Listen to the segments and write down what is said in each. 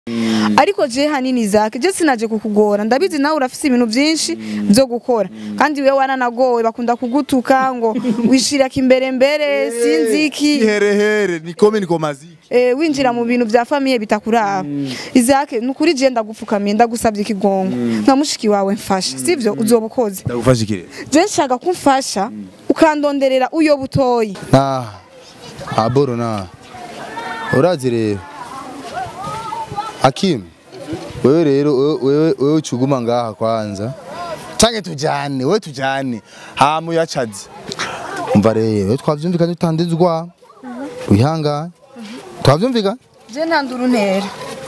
ariko je hanini zake je sinaje kukugora ndabizi nawe urafise ibintu byinshi byo gukora kandi wewe waranagowe bakunda kugutuka ngo wishiraka imbere mbere sinzi iki iherehere nikome nikomaziki eh, winjira mu bintu bya famiye bitakuraba izake nukuri je ndagupfukamiye ndagusabye ikigongo nka mushiki wawe mfasha sivyo uzoba ukoze ndagufasha ikire je nshaka kumfasha ukandonderera uyo butoyi na aboro na urazi rero hakimu wewe rero wewe- wewe wewe uchuguma ngaha kwanza canke tujane wewe tujane hama uyacaze umva rero wewe twavyumvikanye utandizwa wihangane twavyumvikanye je ntandura untera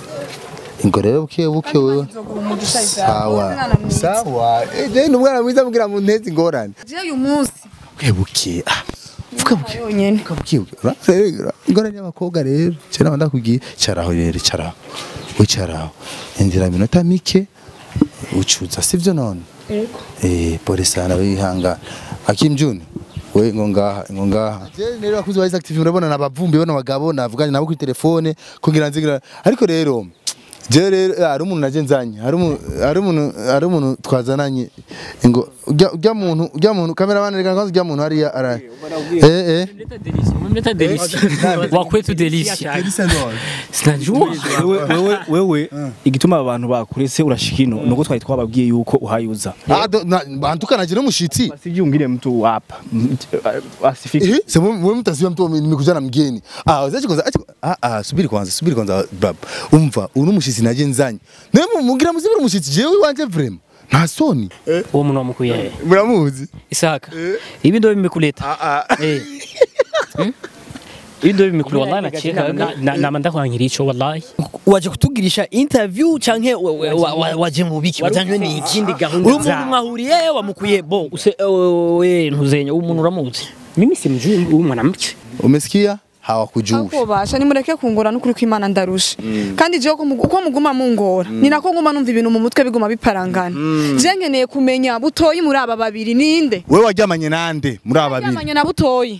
ingo rero buke buke wewe nzoguha umugisha sawa sawa eh ni umwana mwiza mugira mu ntezi ingorane je uyu munsi buke buke ah vuga buke yonyene ukabwibwa ingorane y'abakobwa rero cyera wanda kugiye cyaraho rero cyaraho wicaraho inzira minota mike ucuza sivyo none Ego. eh pole sana wihanga Hakim June we ngo ngaha ngo ngaha je rero bakuzi ba active urabona nabavumbi bano bagabo navuganye nabo kuri telefone kugira nzigira ariko rero je rero eh, hari umuntu naje nzanye hari umuntu hari umuntu hari umuntu twazananye ngo ujya ujya muntu ujya muntu cameraman reka kwanza ujya muntu hariya ara eh eh Umemleta delisi. Wa kwetu delisi. Sinajua. wewe wewe wewe igituma abantu bakurese urashikino nuko twari twababwiye yuko uhayuza Ah, do- na- bantukana je n'umushitsi sivyungire mtu hapa M- asifiki Eh, sema wewe mtasiwa mtu nimekuja na mgeni. Ah, wazaje kwanza acha ah ah subiri kwanza, subiri kwanza bab. Umva, unu mushitsi naje nzanye. Nemu mugira muzibira umushitsi jewe wanje vrem. Nta soni. Uwo muntu wamukuye. Muramuzi? Isaka. Ibi ndio vimekuleta. Ah ah. Eh. Hmm? Ibi ndio vimekuleta wallahi nacheka na- na na manda kwankira ico wallahi. waje kutugirisha interview canke wa- wa- wa- wa- waje mu biki wajanywe ni iki Ikindi gahunda uri umuntu zawe. mwahuriye wamukuye bo Use we ntuzenya uwo muntu uramuzi. Mimi simjui huyu mwanamke. Umesikia? Hawakujui. akobasha nimureke kungora n'ukuri kw'Imana ndarusha kandi jewe ko mugu- uko muguma mungora ni nako nguma numva ibintu mu mutwe biguma biparangana je nkeneye kumenya butoyi muri aba babiri ninde Wewe waryamanye nande muri aba babiri? yamanye na butoyi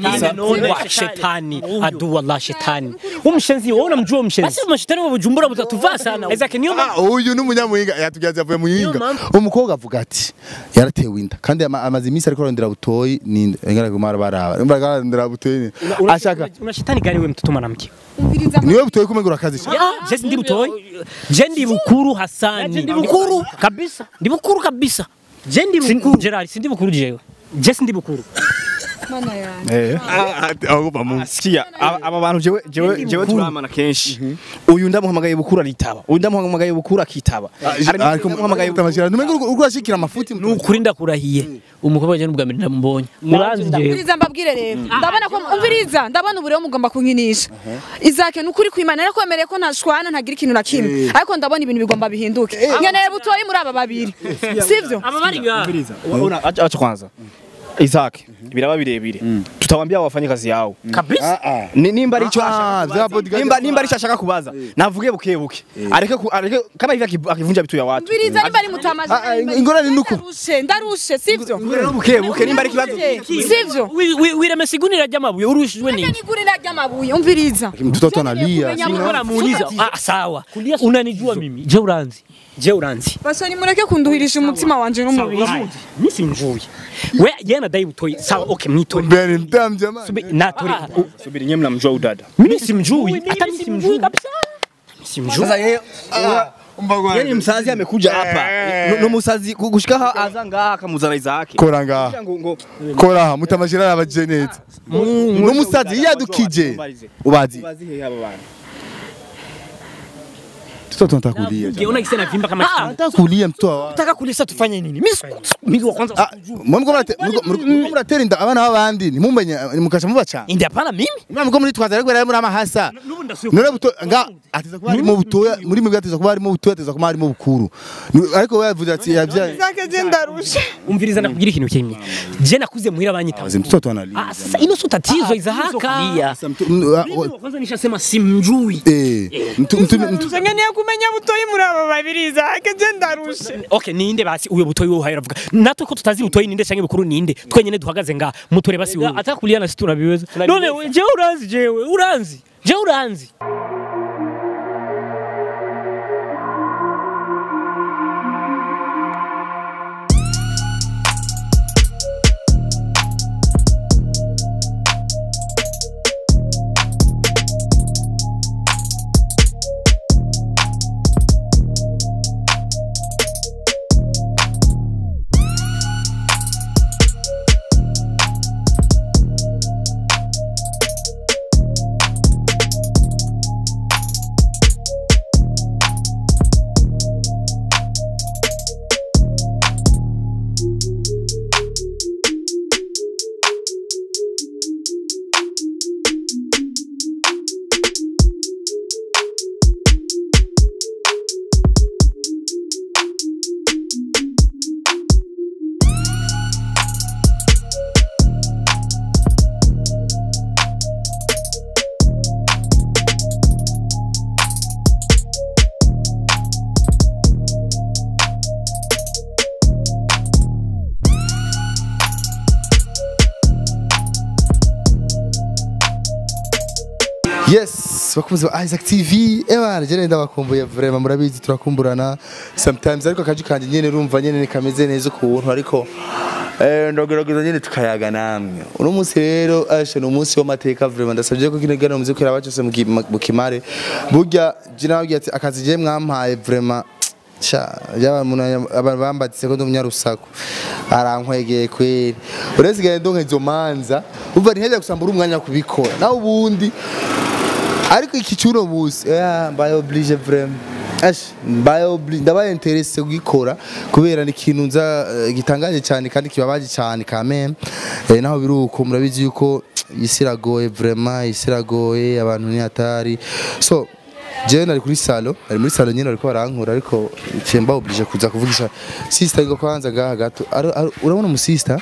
Wa shetani. Adu wallah shetani. Umshenzi wewe unamjua umshenzi. basi mashetani wa Bujumbura mutatuvaa sana Isaac niyo Ah, uyu n'umunyamuhinga yatugaze avuye mu yinga. Umukobwa avuga ati yaratewe inda kandi ama- amaze iminsi ariko arondera butoyi ninde. Engara kumara baraba. Umva arondera butoyi. Ashaka Una shetani gani wewe mtoto mwanamke? umviriza niwe butoyi kumengura akazi. Ah, je ndi butoyi. Je ndi bukuru Hasani. ndi bukuru. kabisa. ndi bukuru kabisa Je ndi bukuru Gerard, sindi bukuru jewe. Je sindi bukuru. mana yanjye Eh. Ah, agoba mu. sikia aba aba bantu jewe jewe jewe turamana kenshi uyu ndamuhamagaye bukuru aritaba uyu ndamuhamagaye bukuru akitaba Hari Ariko ndamuhamagaye utamashira. Numenga uriko urashikira amafuti. nukuri ndakurahiye umukobwa je n'ubwa mbere ndamubonye Muranzi jewe. umviriza mbabwire rero ndabona ko umviriza ndabona ubu rero mugomba kunkinisha izake n'ukuri kw'Imana narakwemereye ko ntashwana ntagira ikintu na kimwe ariko ndabona ibintu bigomba bihinduke nkeneye butoyi muri aba babiri sivyo Aba bari ga. Una acha acha kwanza Isaac biraba birebire tutawambia wafanye kazi yao Kabisa. Ni- nimba ari icyo Ah, ashaka vya kubaza. bodyguard. nimba nimba ari icyo ashaka kubaza navuge buke buke areke ku- areke kama hivi akivu- akivunja vitu ya watu umviriza nimba ari mutamaje Ah, ah, ingorane ni uku. ndarushe ndarushe sivyo buke buke nimba ari kibazo sivyo wiremesa igunira ry'amabuye urushijwe Acha n'iki nigurira ry'amabuye umviriza Mtoto analia. Mbona muuliza ah sawa unanijua mimi Je uranzi. Je uranzi. basa nimureke kunduhirisha umutima wanje n'umubiri Mimi simjui. We yeye anadai butoyi. Sawa, okay, mnitori. Mbere mtamu jamaa. Subi- Natori. subiri nyewe mnamjua udada Mimi simjui. Hata mimi simjui kabisa. Simjui. sasa yeye yeye msazi amekuja hapa No- no musazi ku- gushika ha aza ngaha akamuzana Isaac Kora ngaha. ngo ngo Kora aha mutamashira abajenete. N'umusazi yadukije. Ubazi. bazi he aba bantu Mtoto ntakulia. Unaona kisa na vimba kama kitu. Ntakulia mtoto wa. nataka kulisa tufanye nini mimi siku- Mimi wa kwanza Ah, muriko murate- muriko- muriko muratera inda abana b'abandi ntimumenye mukaca mubacana. indi hapana mimi Mwana mko muri twaza ariko rero muri amahasa. None buto nga ateza kuba harimo butoya muri mwe ateza kuba harimo butoya ateza kuba harimo bukuru. Ni- Ariko we yavuze ati yabyaye. izake je ndarushe umviriza nakubwira ikintu kimwe. Je nakuze muhira banyita. Wazi mtoto analia. Ah, sasa ino sio tatizo Isahaka. kulia Sasa mtu- m- ah, Mimi wa- wa kwanza nishasema simjui. Eh, mtu mtu mtu nkeneye kumenya butoyi muri aba babiri izake je ndarushe Okay, ninde basi uyo butoyi wo hayira vuga. Natwe ko tutazi butoyi ninde canke bukuru ninde. Twenyene duhagaze nga mutore basi wewe. Ataka kulia na situ nabiweza. None we- je uranzi jewe, uranzi. Je uranzi. Yes, bakunze ba Isaac TV. Ebana, je nenda bakumbuye vraiment murabizi turakumburana sometimes ariko akaji kanje nyene rumva nyene ni kameze neza ukuntu ariko eh ndogerageza nyene tukayaga namwe. Uno munsi rero ashe no munsi w'amateka vraiment ndasabye ko kino gano muziko yarabacose mu kimare. Burya je nababwiye ati akazi je mwampaye vraiment Sha, yaba muntu abantu bambatse ko ndumyarusaku arankwegeye kweri uresigaye ndonke izo manza uva ntiheze gusambura umwanya kubikora nawe ubundi ariko iki cyuno musi yeah, mbaye oblige vraiment Ash, mbaye oblige ndabaye interesse kugikora kubera ni ikintu nza eh, gitangaje cyane kandi kibabaje cyane quand eh, naho biruko murabizi yuko isi iragoye vraiment isi iragoye abantu ni hatari so jewe nari kuri salo nari muri salo nyine bariko barankura ariko cemba oblige kuza kuvugisha sister ngo kwanza gaha gato Ari- ari- urabona mu sister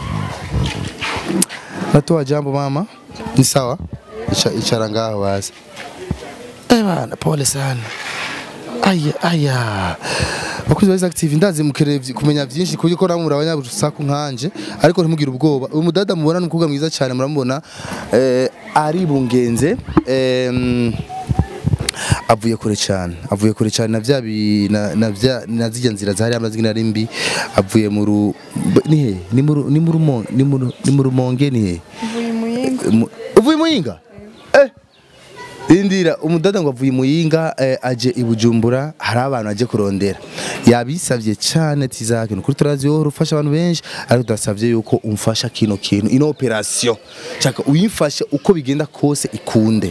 natoa jambo mama ni sawa Icha- icara ngaho basi eh bana pole sana aya aya bakuzi ba Isaac TV ndazi mukereye vyi- kumenya vyinshi kuko ko namwe abanyabusaku nkanje ariko ntimugire ubwoba uyu mudada mubona ni umukobwa mwiza cyane muramubona eh, ari bungenze em, avuye kure cyane avuye kure cyane na vya bi- na na vya na zijya nzira zahari amazina ari mbi avuye mu ru b- ni he ni mu ru- ni mu rumonge ni mu ru- ni mu rumonge ni he Mu- uvuye muyinga eh Indira umudada ngo avuye muyinga eh, aje i Bujumbura hari abantu aje kurondera yabisavye cyane tizake nukuri turazi wowe ufasha abantu benshi ariko tudasavye yuko umfasha kino kintu ino operation chaka uyifashe uko bigenda kose ikunde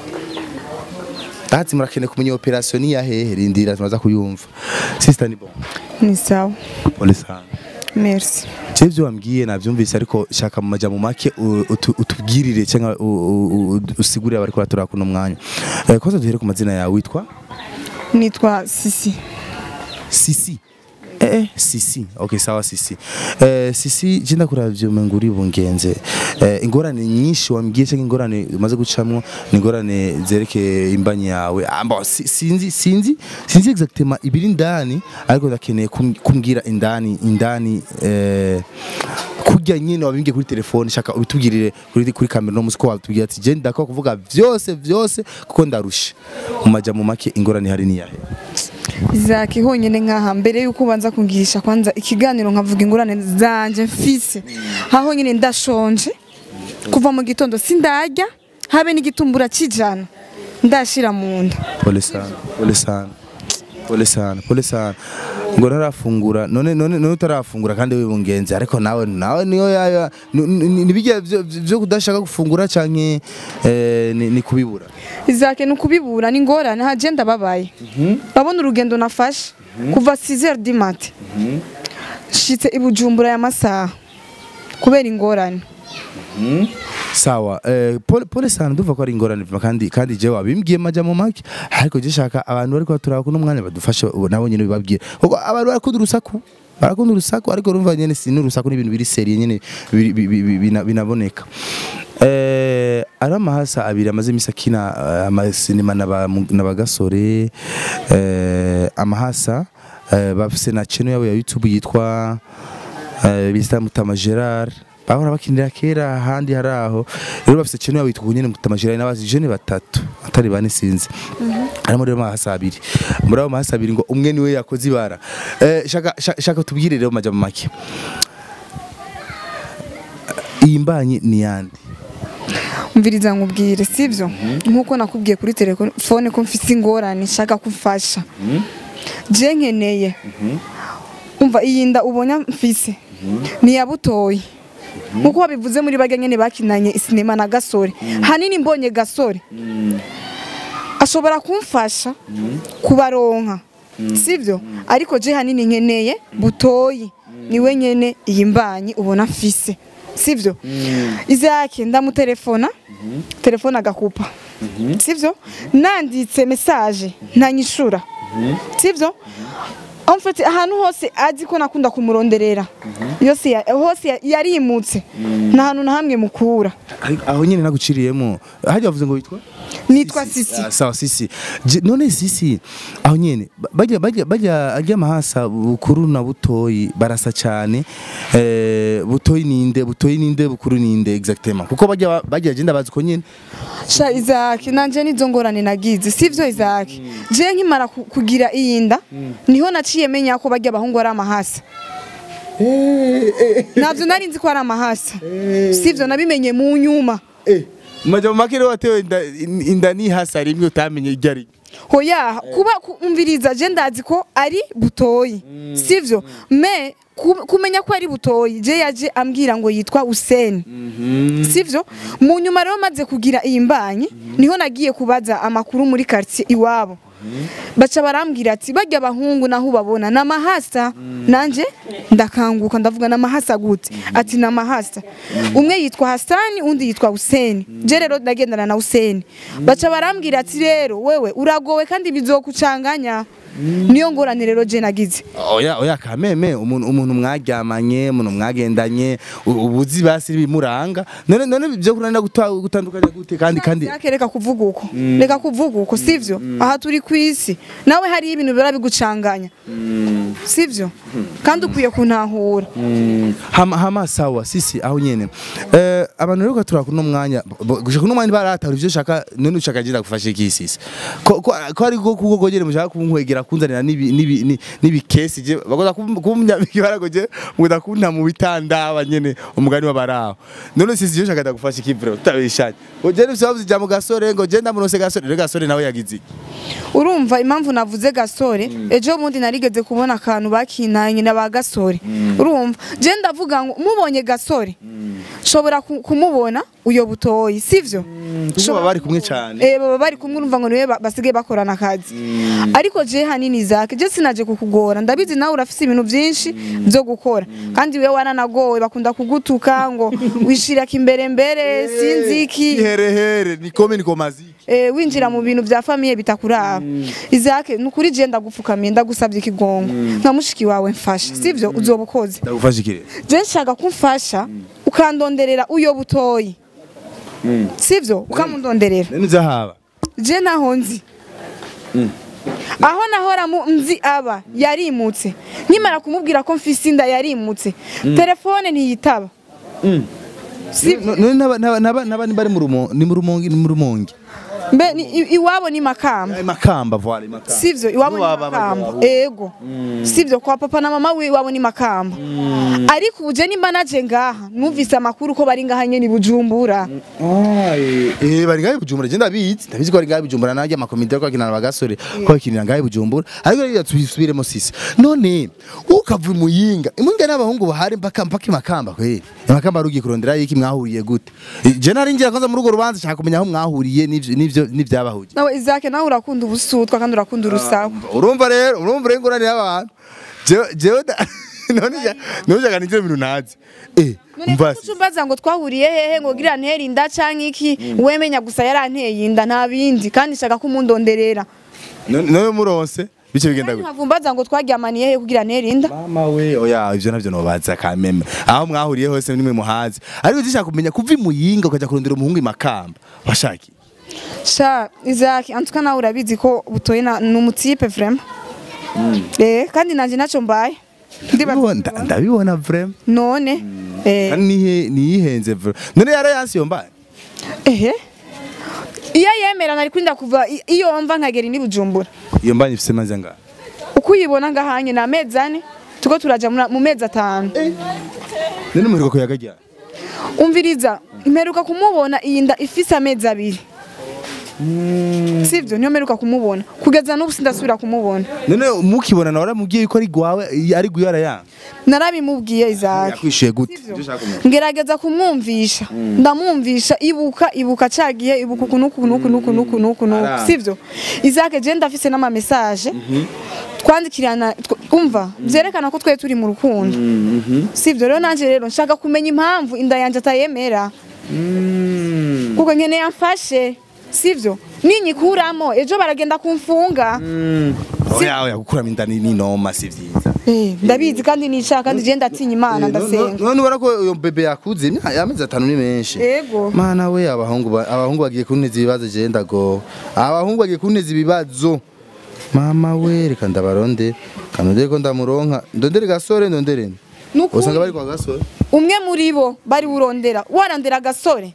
Ati murakeneye kumenya operation ni yahehe rindira tumaza kuyumva sister ni bon ni sawa pole sana merci Je byo wambwiye navyumvise ariko shaka mu majambo make u- utu- utubwirire cyangwa u- u- u- usigurire abari kuratura kuno mwanya Eh, kwanza duhere ku mazina yawe witwa nitwa sisi Sisi Eh, eh, Sisi. Okay, sawa Sisi. Eh, Sisi jenda kuravyo menguri bungenze. Eh, ingorane nyinshi wambwiye cyangwa ingorane umaze gucamwo ni ingorane zereke imbanyi yawe. Amba si- sinzi sinzi sinzi exactement ibiri ndani ariko ndakeneye kum- kumbwira indani indani eh kurya nyine wabimbwiye kuri telefone shaka ubitubwirire kuri kuri kamera no musiko watubwira ati je ndako kuvuga vyose vyose kuko ndarusha mu majambo make ingorane hari ni yahe Isaac honyine nkaha mbere yuko ubanza kungirisha kwanza ikiganiro nkavuga ingurane zanje mfise aho nyine ndashonje kuva mu gitondo sindarya habe n'igitumbura kijana ndashira mu nda Pole sana, pole sana. Pole sana, pole sana. Ngo ntarafungura none none none utarafungura kandi wibungenze ariko nawe nawe niyo yaya nibijya byo kudashaka gufungura canke eh, ni, ni kubibura. Isaac ni ukubibura ni ingorane haje ndababaye babona urugendo nafashe kuva 6h du matin nshitse i Bujumbura ya masaha kubera ingorane Sawa, eh, pole, pole sana duva ko ari ingorane vima kandi kandi je wabimbwiye majambo make ariko je shaka abantu bariko baturaba kuno mwanya badufashe ubu nabo nyene bibabwire. Kuko abantu barakunda urusaku barakunda urusaku ariko urumva nyene si n'urusaku n'ibintu biri serie nyene biri- bi- bi- bi- bina- binaboneka. Eh, ari amahasa abiri amaze imisi akina eh, amasinema n'aba- n'abagasore eh, amahasa eh, bafise na channel yabo ya YouTube yitwa eh, bita Mutama Gerard bahora bakinira kera ahandi hari aho rero bafise channel yabo yitwa nyene Mutama Gerard n'abazi jeune batatu atari bane sinzi harimo rero amahasa abiri muri abo mahasa abiri ngo umwe niwe yakoze ibara eh, shaka, shaka, shaka tubwire rero majambo make iyi mbanyi ni yandi umviriza nkubwire sibyo nkuko nakubwiye kuri telefone ko mfite ingorane nshaka kumfasha je nkeneye umva iyi nda ubona mfise ni iya butoyi nkuko wabivuze muri bage nyene bakinanye isinema na gasore hanini mbonye gasore ashobora kumfasha kubaronka sibyo ariko je hanini nkeneye butoyi niwe nyene iyi mbanyi ubona mfise sibyo izake ndamutelefona telefone agakupa sibyo nanditse message ntanyishura sibyo en fait ahantu hose azi ko nakunda kumuronderera yose ya- hose ya- yarimutse nta hantu na hamwe mukura Ariko aho nyine naguciriyemo hajya bavuze ngo witwa nitwa sisi Ah, sawa sisi Je- none sisi aho nyene ba- bajya bajya bajya ajya mahasa bukuru na butoyi barasa cyane eh butoyi ninde butoyi ninde bukuru ninde exactement kuko bajya bajya agenda bazi ko nyene sha Isaac nanje nizo ngorane nagize sivyo Isaac je nkimara ku- kugira iyinda niho naciye menya ko bajya abahungu ari amahasa navyo nari nzi ko ari amahasa sivyo nabimenye mu nyuma eh maja makere watewe inda, inda ni hasa rimwe utamenye iryo ari hoya kuba kumviriza je ndazi ko ari butoyi sivyo me ku- kumenya ko ari butoyi je yaje ambwira ngo yitwa Hussein sivyo mu nyuma rero maze kugira iyi mbanye niho nagiye kubaza amakuru muri quartier iwabo baca barambwira ati bajya abahungu naho ubabona na mahasa nanje ndakanguka ndavuga na mahasa gute ati na mahasa umwe yitwa Hasani undi yitwa Hussein je rero ndagendana na Hussein baca barambwira ati rero wewe uragowe kandi bizokucanganya niyo ngorane rero je nagize oya oya kameme umuntu umuntu mwaryamanye umuntu mwagendanye u- ubuzi basi bimuranga none none byo kuranira guta- gutandukanya gute kandi kandi Zake reka kuvuga uko reka kuvuga uko sivyo aha turi ku isi nawe hari ibintu biba bigucanganya sivyo kandi ukwiye kuntahura hama hama sawa sisi aho nyene eh abantu rero gatura kuno mwanya bo- gushaka kuno mwanya baratara ivyo shaka none ushaka gira gufasha iki sisi ko ko ko ari ko kuko gogere mushaka kunkwegera kunzanira nibi nibi ni- nibi case je bagoza kumnya baragoje muda kunta mu bitanda abanyene umugani wabaraho none sisi je shaka ndagufasha iki bro utabishanye ugere bisababuze jya mu gasore ngo je ndamunose gasore rero gasore nawe yagize iki? urumva impamvu navuze gasore ejo bundi narigeze kubona akantu bakinanye na ba gasore urumva je ndavuga ngo mubonye gasore shobora ku- kumubona uyo butoyi sivyo kuko baba bari kumwe cyane Eh baba bari kumwe urumva ngo niwe ba- basigaye bakorana akazi ariko je hanini zake je sinaje kukugora ndabizi nawe urafise ibintu byinshi byo gukora kandi wewe waranagowe bakunda kugutuka ngo wishiraka imbere mbere sinzi iki iherehere nikome nikomaziki eh, winjira mu bintu bya famiye bitakuraba izake nukuri je ndagupfukamiye ndagusabye ikigongo nka mushiki wawe mfasha sivyo uzoba ukoze ndagufasha iki rero je nshaka kumfasha ukandonderera uyo butoyi sivyo ukamundonderera none uzahaba je naho nzi aho nahora mu- nzi aba yarimutse nkimara kumubwira ko mfise inda yarimutse telefone ntiyitaba No- none naba naba naba naba ni bari mu rumo ni mu rumongi ni mu rumongi mbe ni- i- iwabo ni makamba Ay makamba voilà makamba sivyo iwabo ni Iwabo makamba abagabo. ego sivyo kwa papa na mama we iwabo ni makamba ariko uje nimba naje ngaha numvise amakuru ko bari ngaha nyene i bujumbura eh bari ngahe bujumbura je ndabizi ndabizi ko bari ngahe bujumbura najya amakomite ko akinana bagasore ko akinira ngahe bujumbura ariko rero tubisubiremo sisi none ukava muyinga imunga n'abahungu bahari mpaka mpaka imakamba kweli imakamba rugiye kurondera yiki mwahuriye gute Eh, je nari ngira kwanza muri urwo rubanza nshaka kumenya aho mwahuriye n'ivyo n'ivyo n'ivyabahuje nawe izake nawe urakunda ubusutwa kandi urakunda urusaku urumva rero urumva rero ingorane y'abantu jewe jewe da- none ja none jaga nivyo bintu nazi eh umva None umbaza ngo twahuriye hehe ngo gira ntera inda canke iki wemenya gusa yaranteye inda nta bindi kandi nshaka kumundonderera none none muronse bice bigenda gute nkavumbaza ngo twaryamaniye hehe kugira ntera inda mama we oya ivyo navyo nobaza kameme aho mwahuriye hose nimwe muhazi ariko zishaka kumenya kuva imuyinga ukaja kurondera umuhungu imakamba washaki sha izaki antuka nawe urabizi ko butoye na- ni umutipe vraiment eh kandi nanje naco mbaye ndibaza Ndabibona- nda- ndabibona vrema none eh kandi nihe niyihenze vrema none yara yansi yombaye ehe iyo yemera nari kurinda kuva i- iyo mva nkagera ni bujumbura iyo mbanye ifise maze nga uko uyibona ngahanye ni amezi ane tuko turaja mura- mu mezi atanu none muheruka ko yagajya umviriza imperuka kumubona iyi nda ifise amezi abiri sivyo niyo mperuka kumubona kugeza n'ubu sindasubira kumubona none mukibona nawe waramubwiye yuko ari gwawe ari guyara yanga narabimubwiye izaki yakwishuye gute Sivyo. Ivyo ushaka kumenya. ngerageza kumwumvisha ndamwumvisha ibuka ibuka cagiye ibuka uku nuku nuku nuku nuku nuku nuku Aranga. sivyo izake je ndafise n'ama message twandikirana tw- umva vyerekana ko twe turi mu rukundo sivyo rero nanje rero nshaka kumenya impamvu inda yanje atayemera kuko nkeneye amfashe sivyo ninyikuramo ejo baragenda kumfunga oya oya gukuramo inda ni ni noma si vyiza Eh, ndabizi kandi nicaka kandi je ndatinya imana ndasenga none ubona ko uyo bebe yakuze imya- amezi atanu ni menshi Ego. mana we abahungu ba- abahungu bagiye kunteza ibibazo je ndago abahungu bagiye kunteza ibibazo mama we reka ndabaronde kanondere ko ndamuronka ndondere gasore ndondere Nukuri. usanga bari kwa gasore umwe muri bo bari burondera warandera agasore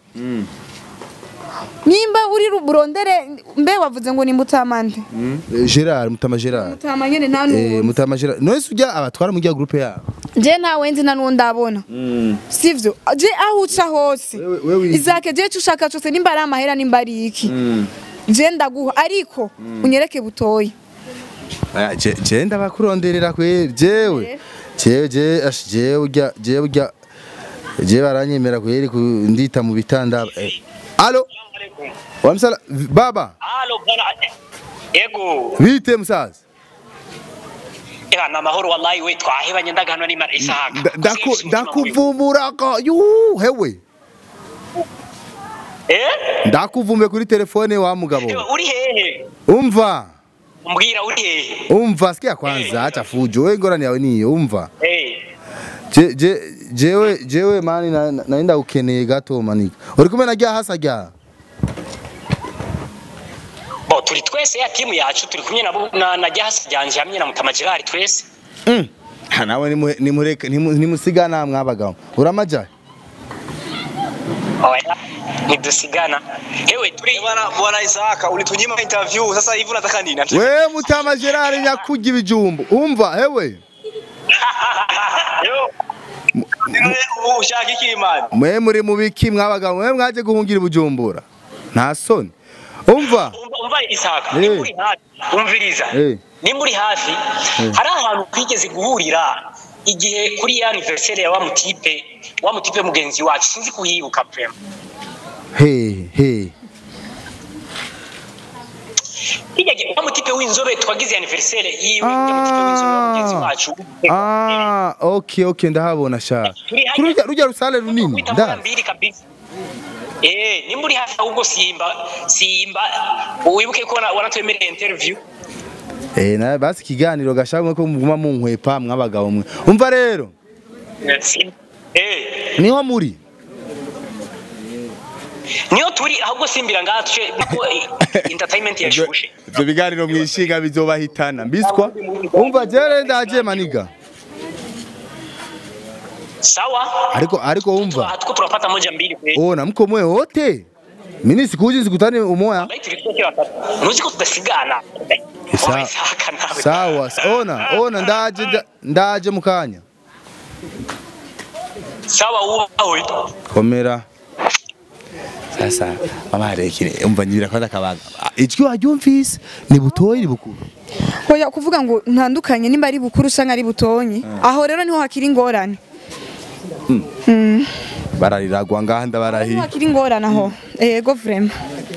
nimba uri ru- burondere mbe wavuze ngo ni mutamande Eh, Gerard mutama Gerard mutama nyene nta eh n'uwo mutama Gerard none se ujya abatwara mu giya groupe yabo je ntawe nzi nta n'uwo ndabona sivyo je aho uca hose Wewe- wewe izi- izake je ico ushaka cose nimba ari amahera nimba ari iki je ndaguha ariko unyereke butoyi Aya, je je ndabakuronderera kwe jewe jewe je ash jewe ujya jewe ujya jewe baranyemera kweri ku- ndita mu bitanda eh. Allo Wamsala baba Halo bwana. Ego. bite musaza Ega na mahoro wallahi we twahebanye ndagano ni mara isaha. Nda- ndaku- ndakuvumbura ko yu hewe Eh? ndakuvume kuri telefone wa mugabo Ewe, Uri hehe? umva Umbwira uri hehe? umva sikia kwanza acha fujo wewe ngorani yawe niyo umva Eh. je je jewe jewe mani na- na- naenda ukeneye gato manika uri kumwe na rya hasa rya Bo turi twese ya timu yacu turi kumwe nabo na na jahasi ryanje hamwe na mutama Gerard twese. Ha, nawe nimu- nimureke nimu- nimusigana mwabagabo uramajaye Oya. Nidusigana. Ewe turi Bwana bwana Isaka ulitunyima interview sasa hivi unataka nini? we mutama gerard nyakurya ibijumbu umva hewe Yo. Ushaka iki imani? mwe muri mu biki mwabagabo mwe mwaje guhungira ibujumbura nta soni umva umva umva Isaka. Eh. Ni muri hafi. Umviriza. Eh. Ni muri hafi. Hari ahantu twigeze guhurira igihe kuri ya anniversaire ya wa mutipe wa mutipe mugenzi wacu sinzi kuhibuka prema. he he Kijya gihe wa mutipe w'inzobe twagize anniversaire yiwe ya mutipe w'inzobe wa mugenzi wacu. ah okay okay ndahabona sha kuri rujya rujya rusale runini Wita mara ndazi mbili kabisa. Eh, ni muri hafi ahubwo Simba Simba wibuke ko wana- wanatwemereye interview. eh na basi ikiganiro gashamwe ko muguma mu nkwepa mwabagabo mwe umva rero Simba. Eh, niho muri niyo turi ahubwo simbira ngaha tuce niko eh, entertainment yashushe. ivyo biganiro mwishinga bizobahitana mbiswa umva jere ndaje maniga Sawa? ariko ariko umva Hatuko tunapata moja mbili kweli. ona mko mwe wote mimi sikuji sikutani umoya Bali tulikuwa watatu. Nuzi ko tudasigana. Sawa. Oya, Isaka nawe. sawa sa- ona ona ndaje nda- ndaje mukanya Sawa uwawe. komera sasa mama rekire umva nyibira kwanda kabaga ijwi waryumvise ni butoyi ni bukuru hoya kuvuga ngo ntandukanye nimba ari bukuru usanga ari butonyi aho rero niho hakiri ingorane barariragwa ngaha ndabarahi niho hakiri ingorane aho ego vrema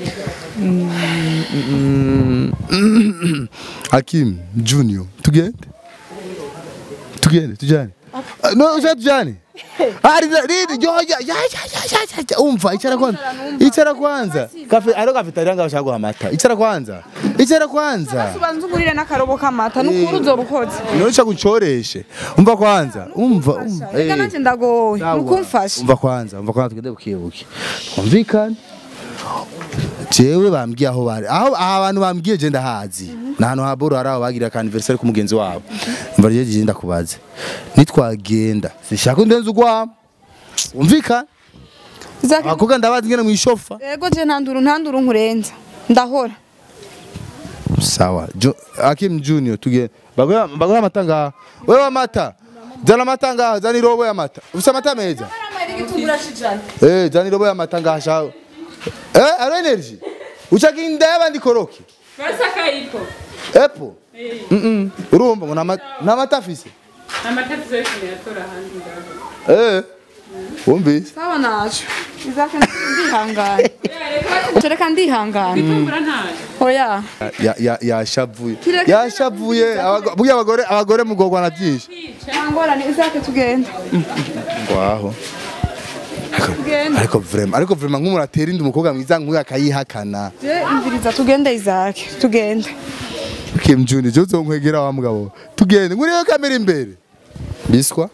Hakim Junior tugende tugende tujane Ah, no uza tujane ari ridi yo ya ya ya ya ya ya umva icara kwanza icara kwanza kafe aro kafetaria ngaho shagwa amata icara kwanza icara kwanza ubanza ugurire n'akarobo k'amata nukuri uzoba ukoze none ushaka uncoreshe umva kwanza umva umva reka eh. nanjye ndagowe Sawa. nukumfasha umva kwanza umva kwanza tugende bukibuki twumvikane jewe bambwiye aho bari aho aha abantu bambwiye je ndahazi ni ahantu ha boro hari aho bagira ka anniversaire ku mugenzi wabo umva rero je ndakubaze nitwagenda sishaka undenza ugwamo umvikane Zake- abakobwa ndabazi ngene mwishofa ego je ntanduru ntanduru nkurenza ndahora sawa Jo- Hakim Junior tugende bagoya bagoya amata ngaha wewe amata zana amata ngaha zana irobo y'amata ufise amata meza Eh, zana irobo y'amata ngaha shawe Eh, aro energy ushaka inda y'abandi koroki Basaka ipo. epo Mm-mm. urumva ngo nama- n'amata afise Amatatizo yose yatora ahandi ngaho. Eh, wumvise sawa naco izake ndihangana reka ndihangana Kumbura ntayo. oya Ya- ya- yashavuye Kireke- yashavuye abago- burya abagore abagore mugorwa na byinshi nta ngorane izake tugenda ngwaho Tugende. ariko vraiment ariko vraiment nk'umuntu atera inda umukobwa mwiza nk'uyu akayihakana Je umviriza tugende Isaac tugende Kim Juni je uzonkwegera wa mugabo tugende nguriyo kamera imbere biswa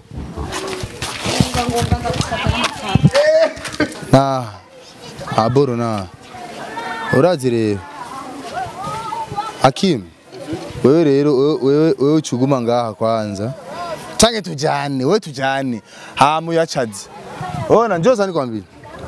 na aboro na urazi rero Hakim wewe rero wewe- wewe wewe uchuguma ngaha kwanza change tujane wewe tujane hamu yachazi ona njoza nikwambia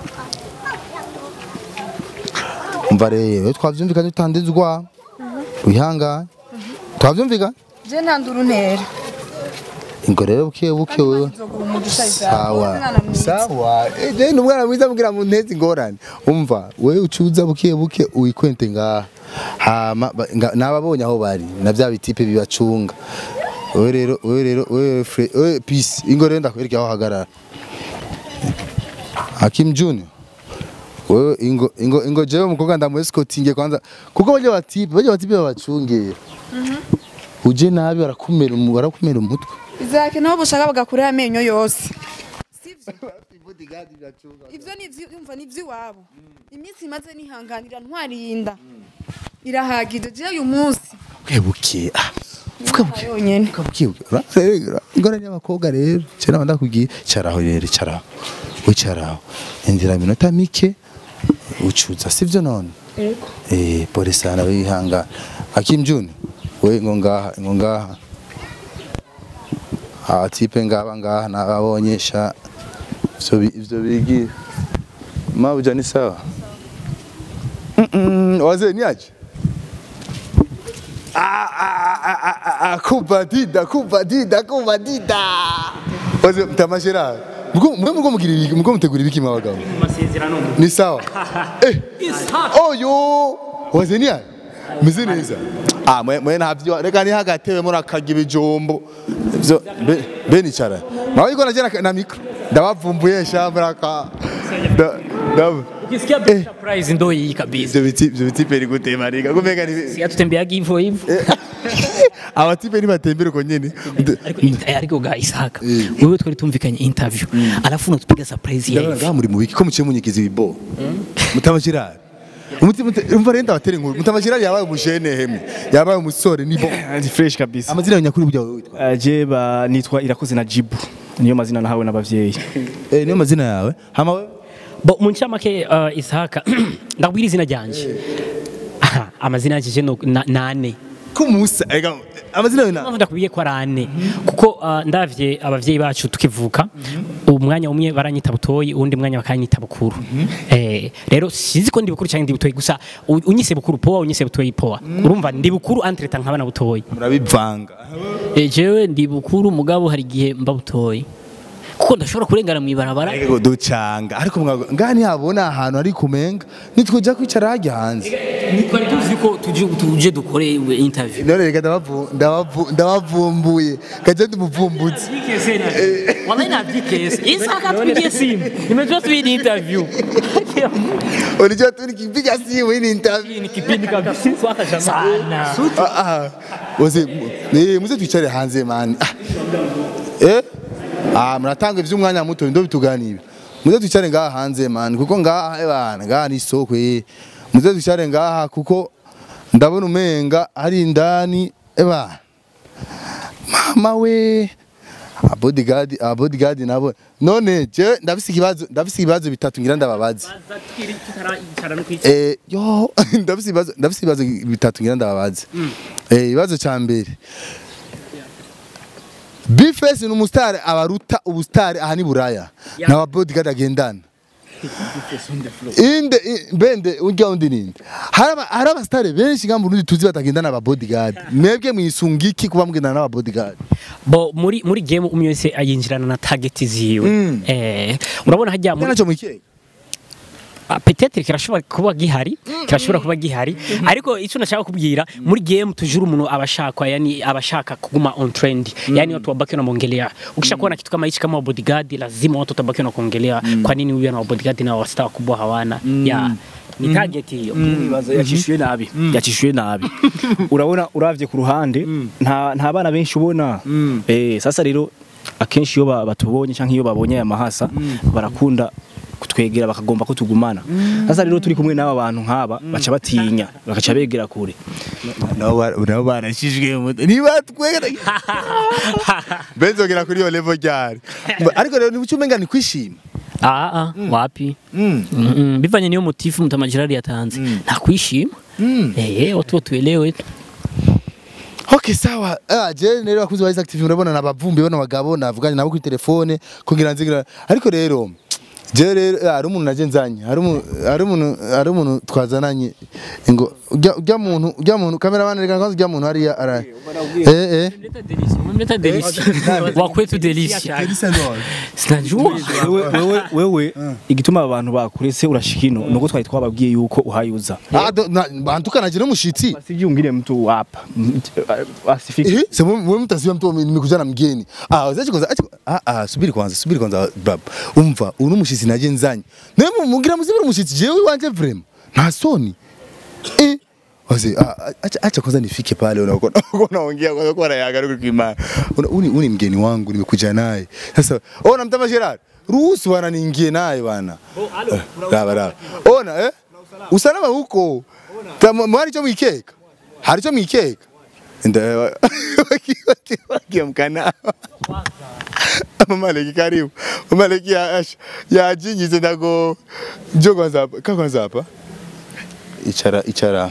umva rero twavyumvikanye utandizwa wihangane twavyumvikanye je ntandura untera ingo rero buke buke wewe nzogura umugisha Isaac sawa Umwana mwiza. sawa eje ni umwana mwiza mugira mu ntezi ingorane umva wewe ucuza buke buke uyikwente ngaha hama ba- nga- nababonye aho bari na bya bitipe bibacunga wewe rero wewe rero wewe fre wewe peace ingo rero ndakwereka aho hagarara Hakim Junior wewe ingo ingo ingo jewe mukobwa ndamuescotinge kwanza kuko bajya batipe bajya batipe babacungera uje nabi barakumera umu- barakumera umutwe Isaac nabo bushaka bagakuraho amenyo yose sivyo ivyo ni ivyi- umva ni ivy'iwabo iminsi imaze nihanganira ntwarinda irahagije je uyu munsi buke buke ah vuga buke yonyene vuga buke buke urarega ingorane y'abakobwa rero cyera ndakubwiye cyaraho rero cyaraho wicaraho indira minota mike ucuza sivyo none Ego. eh pole sana wihanga Hakim Juni we ngo ngaha ngo ngaha ah tipe ngaba ngaha nababonye sha ivyo bi- ivyo bigira mabuja ni sawa mm -mm, wazee ni aje Ah, ah, ah, ah, ah, ah, kubadida kubadida kubadida wazee mtamashira mko mko mko mugira ibiki mko mutegura ibiki mabagabo amasezerano ni sawa eh oyo wazee ni aje meze neza ah mwe mwe ntavyo reka ni hagatewe muri akaga ibijumbo ivyo be- be nicara nawe iko najera na mikro ndabavumbuye shambra ka da da ukisikia big surprise ndo hii kabisa ivyo biti ivyo biti peri gutema rika kumeka ni si atutembeaga hivyo hivyo abatipe nibatembere uko nyene ariko eh, ariko ga Isaac wewe twari tumvikanye interview alafu unatupiga surprise ya ndabona hivi ngaha muri mu biki ko muciye munyigiza ibibo mutamashirari umuti umva rero ndabatera inkuru mutamashirari yabaye umushene hemwe yabaye umusore ni bo Ndi fresh kabisa. amazina yawe nyakuri burya wewe witwa Uh, je ba nitwa irakoze na Jibu. Niyo mazina nahawe n'abavyeyi. eh niyo mazina yawe hama wewe bo mu ncamake uh, Isaac ndabwira izina ryanje Aha, amazina yanje je no- na- nane kumusa ega amazina yawe na mpamvu ndakubwiye ko ari ane kuko uh, ndavye abavyeyi bacu tukivuka umwanya umwe baranyita butoyi uwundi mwanya bakanyita bukuru eh, rero sinzi ko ndi bukuru cyangwa ndi butoyi gusa u- unyise bukuru poa unyise butoyi poa urumva ndi bukuru entreta nkaba na butoyi murabivanga Eh, jewe ndi bukuru mugabo hari igihe mba butoyi kuko ndashobora kurengana mu ibarabara ego ducanga ariko mwago ngaha ntihabona ahantu ari kumenga nitwoja kwicara hajya hanze twari tuzi ko tuje tuje dukore interview none reka ndabavu- ndabavu- ndabavumbuye kaje ndumuvumbuzi wallahi navyikese Isaka tupigie simu nimejua tu hii ni interview unajua tu nikipiga simu hii ni interview ni kipindi kabisa sana Ah, ah. Wose eh muze twicare hanze man. Ah. Eh? Ah muratanga ivy'umwanya muto ndo bituganiye. Muze twicare ngaha hanze man kuko ngaha eh bana ngaha ni soko eh. Muze twicare ngaha kuko ndabona umenga ari indani eh bana. Mama we a bodyguard a bodyguard nabo none je ndafise ikibazo ndafise ibibazo bitatu ngira ndababaze Eh, yo ndafise ibibazo ndafise ibibazo bitatu ngira ndababaze eh ibibazo ca mbere Bface ni umustar abaruta ubustar aha ni buraya na bodyguard agendana inde i- bende urya undi ninde haraba haraba star benshi ngambo urundi tuzi batagendana aba bodyguard mwebwe mwisungiki kuba mugendana n'aba bodyguard bo muri muri game umwe wese ayinjirana na target ziwe Mm. eh urabona hajya muri naco mwikeka Ah, peut-être kirashobora kuba gihari kirashobora kuba gihari ariko icyo nashaka kubwira muri game tujuru umuntu abashaka yani abashaka kuguma on trend yani watu wabaki wanamuongelea ukisha kuwa na kitu kama hichi kama bodyguard lazima watu watabaki wanakuongelea kwa nini huyu ana bodyguard na wasta wakubwa hawana ya ni target hiyo Nibaza yacishuye nabi. Yacishuye nabi. Urabona uravye ku ruhande nta nta bana benshi ubona. Eh sasa rero akenshi iyo ba- batubonye canke iyo babonye aya mahasa barakunda kutwegera bakagomba ko tugumana sasa rero turi kumwe n'aba bantu nk'aba baca batinya bagaca begera kure nabo ba- nabo barashijwe mu mutwe niba twegera benzogera kuri iyo level ryari ariko rero nibucyo umenga ni kwishima Ah, ah, wapi Mm, mm, bivanye niyo motifu mtamajirari yatanze nta kwishima eh watu watuelewe tu Okay sawa. Ah je rero bakuzi ba Isaac TV urabona nabavumbi bano bagabo navuganye nabo kuri telefone kugira nzigira ariko rero je rero ah, hari umuntu naje nzanye hari umuntu hari umuntu hari umuntu twazananye ngo ujya ujya muntu ujya muntu kamera bana reka kwanza ujya muntu hariya ara eh eh umemleta delisi wa kwetu delisi sinajua wewe wewe wewe igituma aba bantu bakurese urashika ino nuko twari twababwiye yuko uhayuza ah do- na- bantuka naje no mushitsi sivyungire mtu hapa asifiki Eh, sasa wewe mtasiwa mtu nimekuja na mgeni. Ah, wazaje kwanza acha ah ah subiri kwanza, subiri kwanza bab. Umva, uno mushitsi naje nzanye. Nemo mugira musibiri mushitsi jewe wanje vrem. Na soni. Eh, Waze, ah, acha acha kwanza nifike pale unaona unaongea kwanza kwa raia gari kwa Una- Uni uni mgeni wangu nimekuja naye. Sasa ona mtama Gerard. Ruhusu bwana niingie naye bwana. Eh, Raba raba. Ona eh? Usalama huko. Kama mwari cho mwikeka. Hari cho mwikeka. Ndio wakiamkana mamaleki karibu mamaleki ya ya jinyize ndago njo kwanza hapa ka kwanza hapa ichara ichara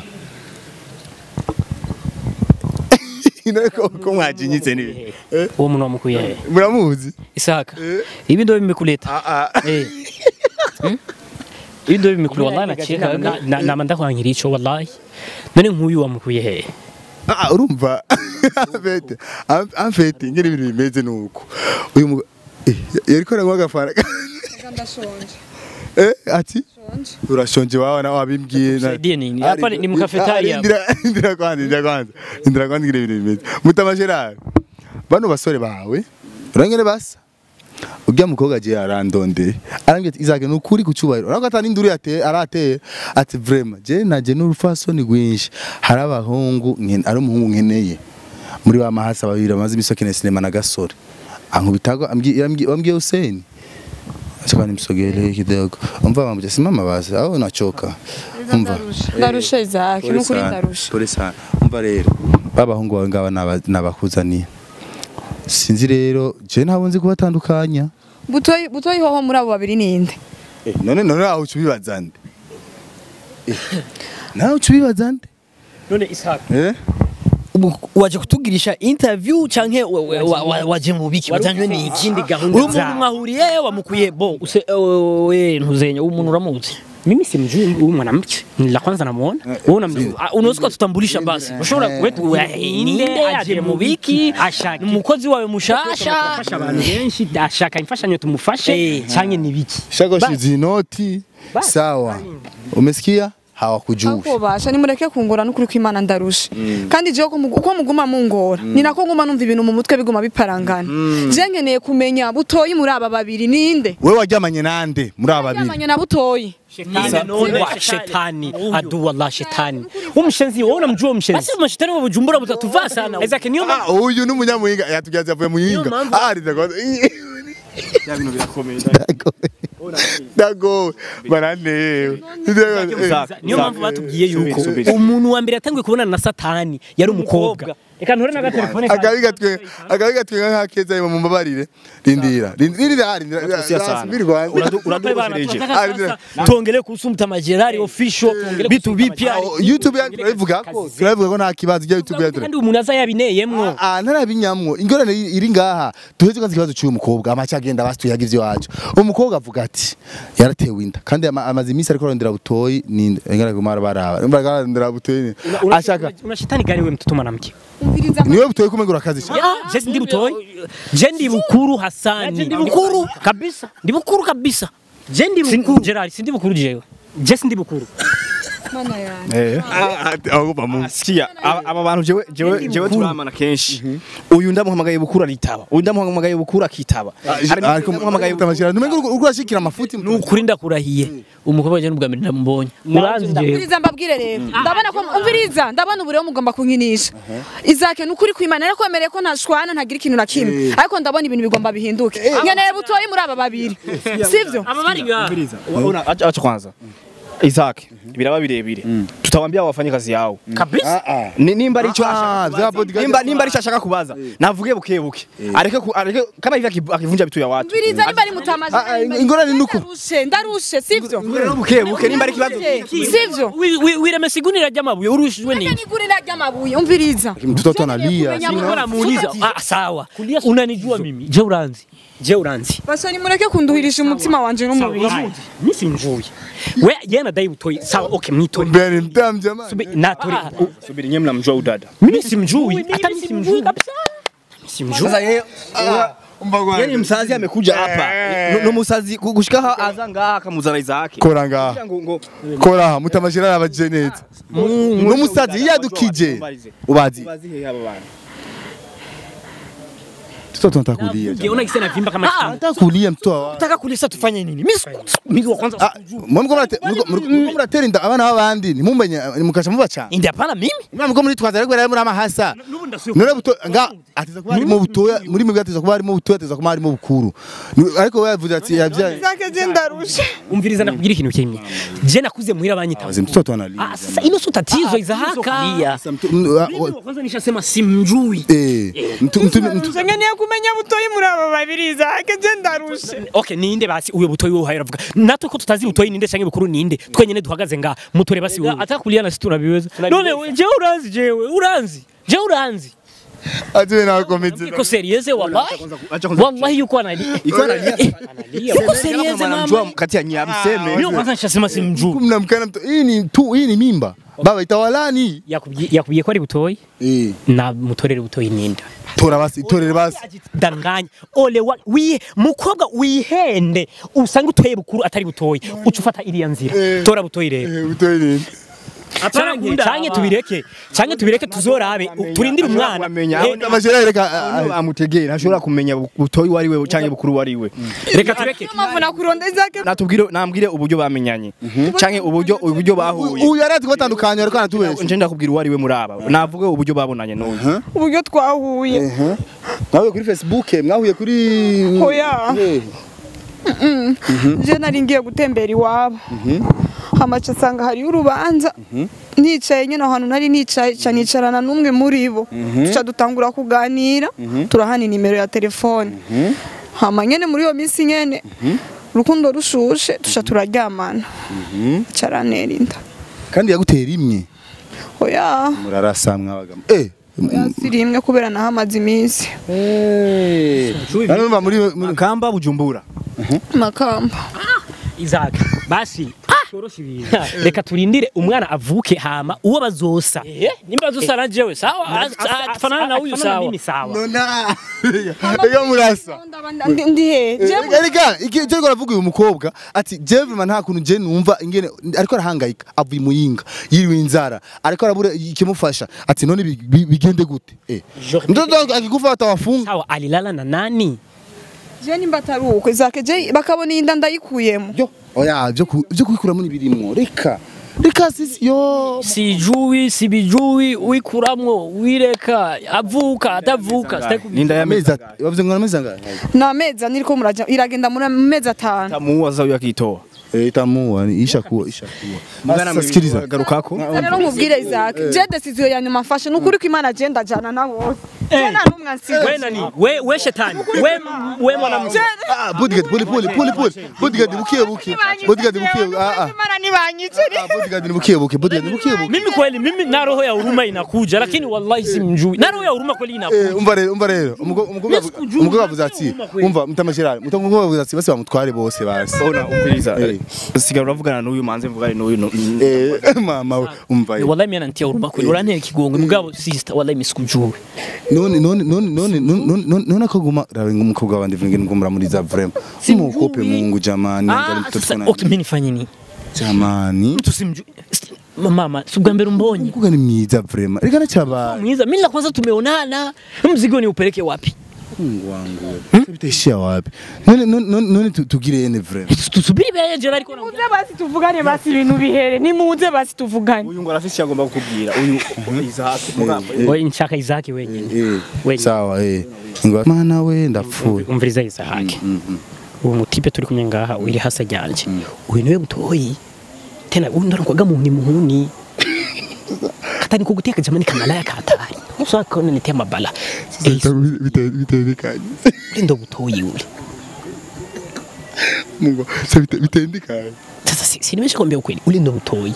inako ko mwajinyitse ni eh uwo muntu wamukuye he muramuzi Isaka ibi ndo bimekuleta ah ah eh Hmm? ibi ndo bimekuleta wallahi nacheka na- na- nama ndakwanyira ico wallahi none nk'uyu wamukuye he Ah, urumva amfete amfete ngiri ibintu bimeze nuko uyu mu eh, yariko aranywa agafara ndashonje eh ati urashonje wawe nawe wabimbwiye na- Tusaidie nini? Ari- Hapa ni- ni mkafetaria Ah, Indira indira kwanza indira kwanza indira kwanza ngire ibintu bimeze mutamasherari bano basore bawe urangene basa ujya mukobwa je arandonde arambye ati izake nukuri kucubahiro urako atani induru yateye arateye ati vraiment je naje n'urufasoni rwinshi hari abahungu nkene ari umuhungu nkeneye muri ba mahasa babiri bamaze imisokene sinema na gasore ankubitago ambwiye ambwiye Hussein Acha nimsogelee kidogo. Umva mambo simama basi au unachoka. Umva. ndarusha Isaac Pole nukuri sana, ndarusha Pole sana. Umva rero. Babahungu bawe ngaba naba- nabakuzaniye. Sinzi rero je ntabwo nzi kubatandukanya. butoyi butoyi hoho muri abo babiri ninde Eh, none none aho ucubibaza nde? Eh, Nawe ucubibaza nde? none Isaka Eh? Ubu waje kutugirisha interview canke wa- wa- wa- wa- waje mu biki wajanywe ni iki ikindi gahunda uri umuntu zabo. mwahuriye wamukuye bo use we ntuzenya umuntu uramuzi mimi simjui huyu mwanamke ni la kwanza namuona wewe unamjua Ah, unaweza kututambulisha basi ushobora kwetu inde aje mu biki ashaka ni umukozi wawe mushasha afasha abantu benshi ashaka imfashanyo tumufashe Eh. cyangwa ni biki Shakoshi zinoti. Sawa. Umesikia? Hawakujui. akobasha nimureke kungora nukuri ko imana ndarusha kandi jewe ko mugu- uko muguma mungora ni nako nguma numva ibintu mu mutwe biguma biparangana je nkeneye kumenya butoyi muri aba babiri ninde Wewe waryamanye nande muri aba babiri? yamanye na butoyi wa shetani adu wallah shetani umshenzi wewe unamjua umshenzi basi mashitani wa Bujumbura mutatuvaa sana Isaac niyo Ah, uyu ni umunyamuhinga yatubyaza avuye mu Niyo yinga. mpamvu- Ah, rizakwaza. ya bintu birakomeye Dago. Baranewe. niyo mpamvu batubwiye yuko Subiri, subiri. umuntu wa mbere yatangiye kubonana na satani yari umukobwa reka nture n'agatelefone kanjye. Akabiga twe akabiga twe nka keza mu mbabarire. Rindira. Rindira rindira. Sia sana. Subiri kwanza. Uradu- uradukozereje Ah, rindira. tuongele kuhusu mtamajerari official bitu bipya Oh, YouTube yacu turabivuga ko turabivuga ko nta kibazo cya YouTube yacu. kandi umuntu aza yabineyemwo Ah, ntarabinyamwo ingorane iri iri ngaha tuheze kwanza ikibazo cy'uyu mukobwa amacha agenda basuyaga ivyo wacu umukobwa avuga ati yaratewe inda kandi ama- amaze iminsi ariko arondera butoyi ni ingana kumara baraba imbaga arondera butoyi ashaka una shetani gani wewe mtoto mwanamke umviriza niwe butoyi kumengura akazi je ndi butoyi je ndi bukuru hasani ndi bukuru. kabisa ndi bukuru kabisa je ndi bukuru Gerard sindi bukuru jewe je sindi bukuru mana yanjye eh agoba mu sikia aba aba bantu jewe jewe jewe turamana kenshi uyu ndamuhamagaye bukura ritaba uyu ndamuhamagaye bukura kitaba ariko muhamagaye mutamashira numengo uriko urashikira amafuti ni ukuri ndakurahiye umukobwa wanje n'ubwa mbere ndamubonye uranzi jewe umviriza mbabwire rero ndabona ko umviriza ndabona ubu rero mugomba kunkinisha izake ni ukuri kwimana ariko wemereye ko ntashwana ntagira ikintu na kimwe ariko ndabona ibintu bigomba bihinduke nkeneye butoyi muri aba babiri sivyo aba bari ngaha Ona acha acha kwanza Isaac biraba birebire tutawambia wafanye kazi yao kabisa Ni- nimba ari icyo Ah, ashaka vya kubaza, bodyguard- nimba nimba ari icyo ashaka kubaza navuge buke buke areke ku- areke kama hivi aki- akivunja vitu ya watu umviriza nimba ari mutamaje Ah, ah, ingorane nuko. ndarushe ndarushe sivyo buke buke nimba ari kibazo sivyo Wi- wi- wiremesa igunira ry'amabuye urushijwe Acha n'iki nigurira ry'amabuye umviriza mtoto analia Nilikuwa muuliza ah sawa unanijua mimi je uranzi je uranzi basoni mureke kunduhirisha umutima wanje n'umubiri mimi simjui we yeye anadai utoi sawa okay mwitore mbere mtamu jamani Subi- natore subiri nyemwe mnamjua udada mimi simjui hata mimi simjui kabisa simjui sasa yeye yeye ni msazi amekuja hapa no no musazi gu- gushika ha aza ngaha akamuzana Isaac kora ngaha ngo ngo kora aha mutamashira yabajije neza n'umusazi yadukije ubazi bazi he aba bana mtoto anataka kulia Ukiona kisa navimba kama kitambo anataka kulia mtoto wa nataka kulisa tufanye nini mimi siku- mimi wa kwanza Ah, muriko murate- muriko- muriko- muriko muratera inda abana b'abandi ntimumenye mukasha mubacana indi hapana mimi muriko muritwaza ariko rero muri amahasa nubu ndasuye none buto nga ateza kuba harimo butoya muri mwe ateza kuba harimo butoya ateza kuba harimo bukuru Ni- ariko we yavuze ati yabyaye izake je ndarushe umviriza nakubwira ikintu kimwe je nakuze muhira banyita Wazi, mtoto analia ah sasa ino sio tatizo izahaka Sasa mtu- m- ah, mimi wa- wa kwanza nishasema simjui eh, mtu- mtu- mtu- nkeneye kumenya butoyi muri aba babiri izake je ndarushe okay ninde basi uyo butoyi wowe haravuga natwe ko tutazi butoyi ninde canke bukuru ninde twenyene duhagaze nga mutore basi wowe atakulia na situ nabiweza none we- je uranzi jewe uranzi je uranzi ati we nakomeze iko serieze wallahi acha kwanza wallahi yuko analia iko analia analia uko serieze mnamjua mama kati ya nyamseme mimi kwanza nishasema simjui mnamkana mto hii ni tu hii ni mimba baba itawalani yakubwiye yakubwiye ko ari butoyi eh na mutorere butoyi ninda tora basi torere basi danganya ole wa wihe mukobwa wihende usanga utoye bukuru atari butoyi uca ufata iriya nzira tora butoyi rero eh butoyi ni canke canke tubireke canke tubireke tuzorabe turindire umwana Amenya. Eh, amashira yereka amutegeye ntashobora kumenya butoyi wari we canke bukuru wari we reka tureke mpamvu nakuronda izake natubwire nambwire uburyo bamenyanye canke uburyo uburyo bahuye uyu yarazi kubatandukanya ariko anatubesha nje ndakubwira uwari we muri aba navuge uburyo babonanye n'uyu uburyo twahuye mwahuye kuri facebook mwahuye kuri Oya. Eh. je nari ngiye gutembera iwabo hamaca asanga hariyo urubanza nicaye nyine ahantu nari nicaye ca nicarana n'umwe muri bo tuca dutangura kuganira turahana nimero ya telefone hama nyene muri iyo minsi nyene urukundo rushushe tuca turaryamana aca arantera inda kandi yagutera imwe oya murarasa mwabagamo eh siri imwe kubera nahamaze iminsi Hano mba muri muri makamba bujumbura makamba Isaac basi torosha ibintu reka turindire umwana avuke hama uwo bazosa nimba dusa na jewe sawa tufanana na huyu sawa mimi sawa nona ega murasa Ndi- ndi he je Erega iki cyo aravuga uyu mukobwa ati je vraiment nta kuntu je numva ingene ariko arahangayika avuye muyinga yiriwe inzara ariko arabura ikimufasha ati none bi- bi- bigende gute eh mtoto akikufa atawafunga sawa alilala na nani je nimba atari uko izake je bakabona iyi nda ndayikuyemo yo oya byo ku- byo kubikuramo nibirimwo reka reka sisi yo sijui sibijui wikuramwo wireka avuka atavuka sitaki ninda ya amezi meza ati bavuze ngo amezi angahe ni amezi ane iriko muraja iragenda muri amezi atanu tamuwaza uyu akitoa eh itamuwa ni isha kuwa isha kuwa mwana Sasa sikiliza garukako rero nkubwire Isaac je decision ya nyuma mfashe ni ukuri ko imana je ndajana na bose je nta n'umwe ansize we nani we we shetani we we mwanamke ah bodyguard pole pole pole pole bodyguard bukiye bukiye bodyguard bukiye ah ah imana ntibanyicire Ah, bodyguard ni bukiye bukiye bodyguard ni bukiye bukiye mimi kweli mimi na roho ya huruma inakuja lakini wallahi simjui na roho ya huruma kweli inakuja Eh, umva rero umva rero umugabo umugabo sikujua, umugabo avuze ati huruma kweli. umva mutamashirari mutamugabo avuze ati basi bamutware bose basi ona umviriza Eh. sigara uravugana n'uyu manze mvugane n'uyu no- eh mama we umva ye. wallahi mimi ananitia huruma kweli urantera ikigongwe mugabo sister wallahi mimi sikujui none none none none none none none akaguma rawe ngumukobwa wandi vingi ngumra muri za vrema simukope mungu jamani angalia ah mtoto sasa sana okay mimi nifanye nini jamani mtu simjui mama si ubwa mbere umbonye Mkuga ni mwiza vraiment. Reka nacyaba. mwiza mimi la kwanza tumeonana mzigo ni upeleke wapi Mungu wangu. Hmm? Bitaishia wapi? None none none tu- tugire ene vraiment. tusubiri beje ariko na muze basi tuvugane basi ibintu bihere nimuze basi tuvugane uyu ngo arafise icyo agomba kukubwira uyu izahatu mugambo Oye nshaka Isaac wenyine Eh. Wenyine. Sawa eh. Ngo mana we ndapfuye. umviriza Isaac uwo mutipe turi kumwe ngaha uri hasa ryanje uyu niwe mutoyi tena uyu ndarakwaga mu muhuni katani kuguteka jamani kamalaya katari usaka kone nitia mabala Bitendekanye. uri ndo butoyi uri Mungu, se bitendekanye. sasa si- sinimesha kwambia ukweli uri ndo butoyi